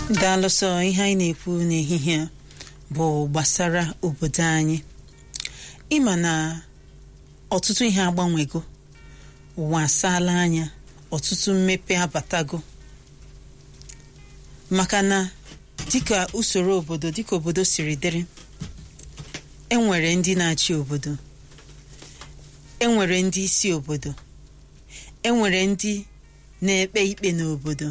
daalụsọ ihe anyị na-ekwu n'ehihie a bụ gbasara obodo anyị ịma na ọtụtụ ihe agbanwego ụwa asaala anya ọtụtụ mmepe abatago maka na dịka usoro obodo dịka obodo siri dịrị enwere ndị na-achị obodo enwere ndị isi obodo enwere ndị na-ekpe ikpe n'obodo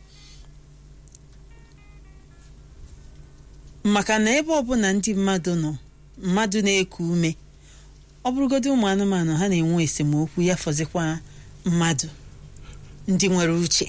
maka na ebe ọbụla ndị mmadụ nọ mmadụ na-eku ume ọ bụrụgodị ụmụ anụmanụ ha na-enwe esemokwu ya fọzikwa mmadụ ndị nwere uche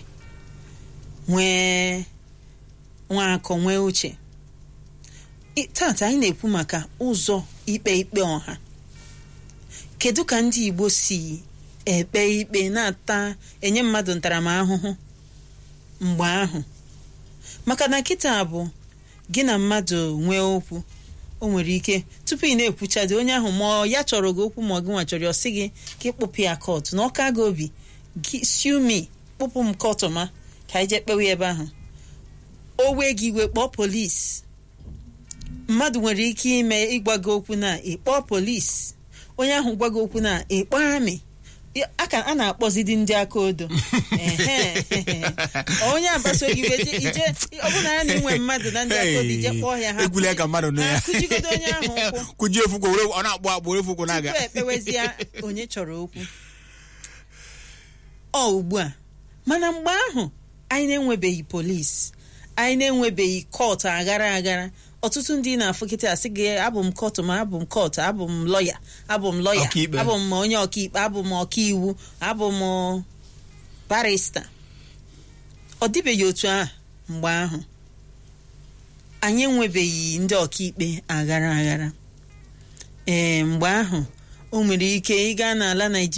nwee nwaakọ nwee uche I- tata anyị na-ekwu maka ụzọ ikpe ikpe ọha kedu ka ndị Igbo si ekpe ikpe na-ata enye mmadụ ntaramahụhụ mgbe ahụ maka na kịta bụ gị na mmadụ nwee okwu o nwere ike tupu ị na-ekwuchadị onye ahụ ma ọ ya chọrọ gị okwu ma ọ gị nwa chọrọ ya, ọ sị gị ka ịkpụpụ ya kọtụ na ọka gị obi gị siumi kpụpụ m kọtụ ma ka anyị jee kpewe ya ebe ahụ o wee gị iwe kpọọ polisi mmadụ nwere ike ime ịgwa gị okwu na ịkpọọ polisi onye ahụ gwa gị okwu na ịkpọ amị Ya- aka a na-akpọzidi ndị aka odo Ehe. onye agbaso gị iwe je- ije ọ bụ na ya na inwe mmadụ na ndị aka odo ije kpọọ ya ha egwula ka mmadụ nụ ya kụjigodo onye ahụ ụkwụ kụjie ofukwu were ọ na-akpụ akpụ were ofukwu na-aga tupu ekpewezie onye chọrọ okwu ọ ugbu a mana mgbe ahụ anyị na-enwebeghị polisi anyị na-enwebeghị kọtụ aghara aghara ọtụtụ ndị na-afụ kịta asị gị abụ m kọtụ ma abụ m kọtụ abụ m lọya abụ m lọya Ọkaikpe. abụ m onye ọkaikpe abụ m ọkaiwu abụ m barista ọ dịbeghị otu a mgbe ahụ anyị enwebeghị ndị ọkaikpe aghara aghara ee mgbe ahụ o nwere ike ịga n'ala Naịjirịa